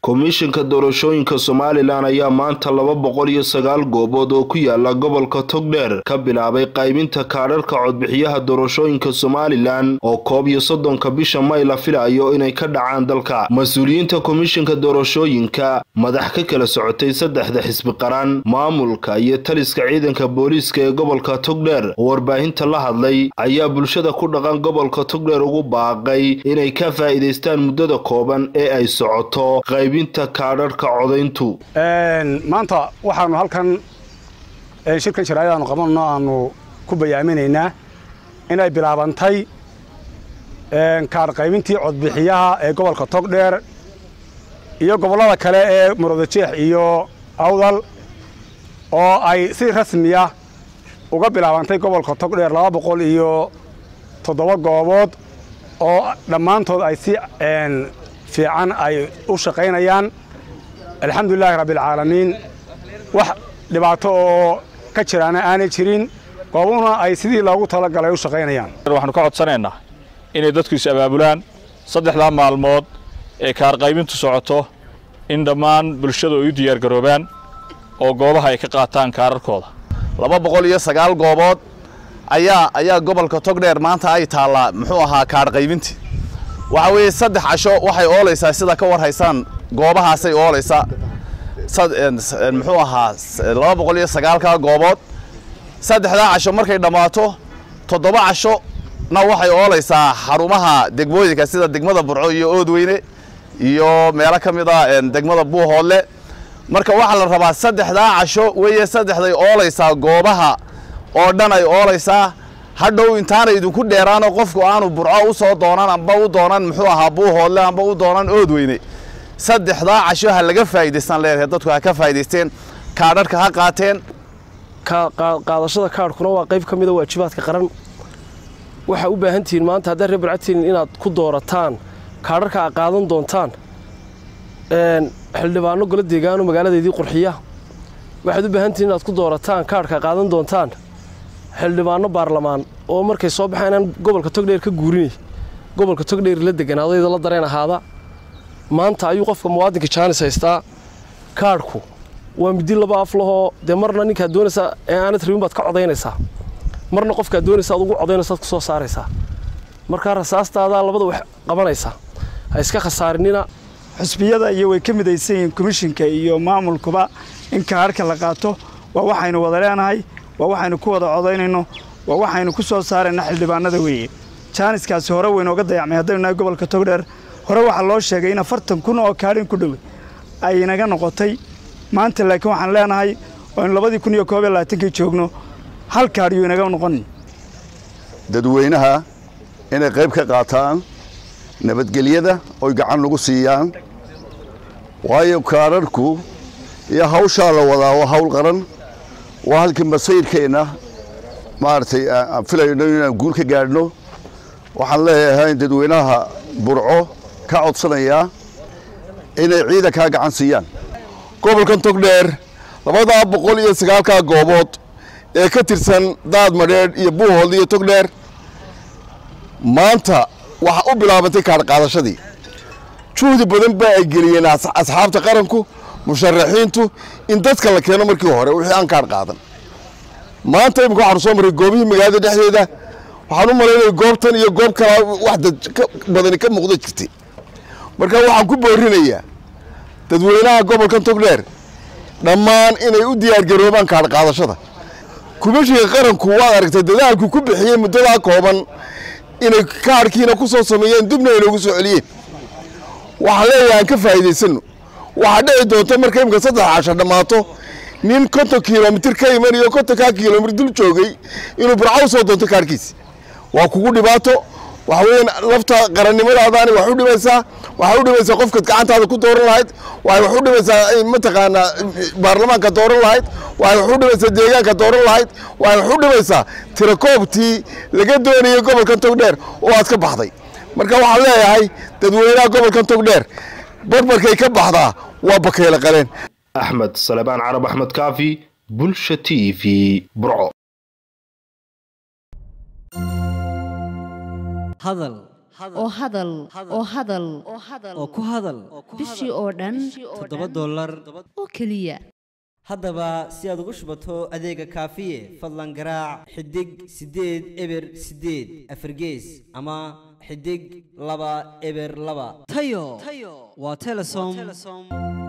komishinka doorashooyinka somalilan ayaa maanta laba boqol iyo sagaal goobood oo ku yaala gobolka togdheer ka bilaabay qaybinta kaadharka codbixiyaha doorashooyinka somalilan oo koob iyo soddonka bisha may la filayo inay ka dhacaan dalka mas-uuliyiinta komishinka doorashooyinka madax ka kala socotay saddexda xisbi qaran maamulka iyo taliska ciidanka booliiska ee gobolka togdheer oo warbaahinta la hadlay ayaa bulshada ku dhaqan gobolka togdheer ugu baaqay inay ka faa'iidaystaan muddada kooban ee ay socoto qaybinta kaadharhka codayntu maanta waxaanu halkan shirkan sharaa'id aanu qabanno aanu ku bayaaminaynaa inay bilaabantay kaadh qaybintii codbixiyaha ee gobolka togdheer iyo gobollada kale ee murudajeex iyo awdal oo ay si rasmiya uga bilaabantay gobolka togdheer laba boqol iyo toddoba goobood oo dhammaantood ay si fiican ay u shaqaynayaan alxamdulilaahi rabbialcaalamiin wax dhibaato oo ka jiraana aanay jirin goobuna ay sidii loogu talagalay u shaqaynayaan waxaanu ka codsanaynaa inay dadku is abaabulaan saddexdaa maalmood ee kaarqaybintu socoto in dhammaan bulshadu ay u diyaargaroobaan oo goobaha ay ka qaataan kaararkooda laba boqol iyo sagaal goobood ayaa ayaa gobolka togdheer maanta ay taallaa muxuu ahaa kaadh qaybintii waxa weeye saddex casho waxay oolaysaa sida ka war haysaan goobahaasay oolaysaa muxuu ahaa laba boqol iyo sagaalka goobood saddexdaa casho markay dhammaato toddoba casho na waxay oolaysaa xarumaha degmooyinka sida degmada burco iyo oodweyne iyo meelo ka mid a degmada buuhoodle marka waxaa la rabaa saddexdaa casho weeye saddexday oolaysaa goobaha oo dhan ay oolaysaa hadhow intaana idinku dheeraanoo qofku aanu burco u soo doonan amba u doonan muxuu ahaa buuhoodle amba u doonan oodweyne saddexdaa casho ha laga faa'idaystaan leedahay dadku ha ka faa'idaysteen kaadharhka ha qaateen qaadashada kaadhkuna waa qayb ka mida waajibaadka qaran waxaa u baahan tihiin maanta haddaad reer barcatiinin inaad ku doorataan kaadharka aad qaadan doontaan xildhibaano golo deegaano magaaladeedii qurxiya waxaad u baahan tihiin inaad ku doorataan kaadhka aad qaadan doontaan xildhibaano baarlamaan oo markay soo baxaan inaan gobolka togdheer ka guurinay gobolka togdheer la deganaadayda la dareen ahaada maanta ayuu qofka muwaadinka jaanis haystaa kaadhku waa midi laba af lahoo dee marna ninkaad doonaysaa ee aanad rabin baad ka codaynaysaa marna qofkaad doonaysa ad ugu codaynaysaad ku soo saaraysaa markaa rasaastaadaa labada wax qabanaysaa ha iska khasaarinina xusbiyada iyo way ka midaysan yihiin komishinka iyo maamulkuba in kaadhka la qaato waa waxaynu wada leenahay waa waxaynu ku wada codaynayno waa waxaynu ku soo saarayna xildhibaanada weeye jaaniskaasi hore waynooga dayacmay haddaynu nahay gobolka togdheer hore waxaa loo sheegay in afartan kun oo kaadhin ku dhowe ay inaga noqotay maanta laakiin waxaan leenahay oo aynu labadii kun iyo koob iyo labaatankii joogno hal kaadhiyuu inaga noqonin dadweynaha inay qayb ka qaataan nabadgelyada oy gacan nagu siiyaan waayo kaadharhku iyo hawshaa la wadaa waa hawl qaran waa halkii masayrkeenna maaragtay aan filayno inaan guul ka gaadhno waxaan leeyahay dadweynaha burco ka codsanayaa inay ciidankaa gacan siiyaan gobolkan togdheer labadaa boqol iyo sagaalkaa goobood ee ka tirsan daad madheedh iyo buuhood iyo togdheer maanta waxaa u bilaabantay kaadh qaadashadii juhdi badan baa ay geliyeen asxaabta qaranku musharaxiintu in dadka la keeno markii hore wixii aan kaadh qaadan maanta imika waxaanu soo marray goobihii magaalada dhexdeeda waxaan u malaynaya goobtan iyo goob kalaa wax dad badani ka muuqda jirtay marka waxaan ku boorinayaa dadweynaha gobolkan togdheer dhammaan inay u diyaargaroobaan kaadh qaadashada kumishinka qaranku waad aragtay dadaalku ku bixiyey muddadaa kooban inay kaadhkiina ku soo sameeyeen dibna inoogu soo celiyeen waxaan leeyahay aan ka faa'iidaysanno waxaa dhici doonta marka imika saddex casho dhammaato nin konton kilomitir ka imanayo kontonkaa kilomitir dul joogay inuu burca u soo doonto kaadhkiisi waa kugu dhibaato waxa weeyaan lafta qarannimadaadaani wax u dhimaysaa waxay u dhimaysaa qofkaad gacantaada ku dooran lahayd waxay wax u dhimaysaa mataqaanaa baarlamaanka dooran lahayd waxay wax u dhimaysaa deegaanka dooran lahayd waxay wax u dhimaysaa tirakoobtii laga doonayay gobolkan togdheer oo aad ka baxday marka waxaan leeyahay dadweynaha gobolkan togdheer barbarkay ka baxdaa waa bakeyle qaleen axmed salebaan carab axmed kaafi bulsha t v burco hadal oo hadal oo hadal oo ku hadal bishii oo dhan toddoba dollar oo keliya haddaba si aad ugu shubato adeega kaafiye fadlan garaac xidig siddeed eber siddeed afargees ama xidig laba eber laba tayo waa telesom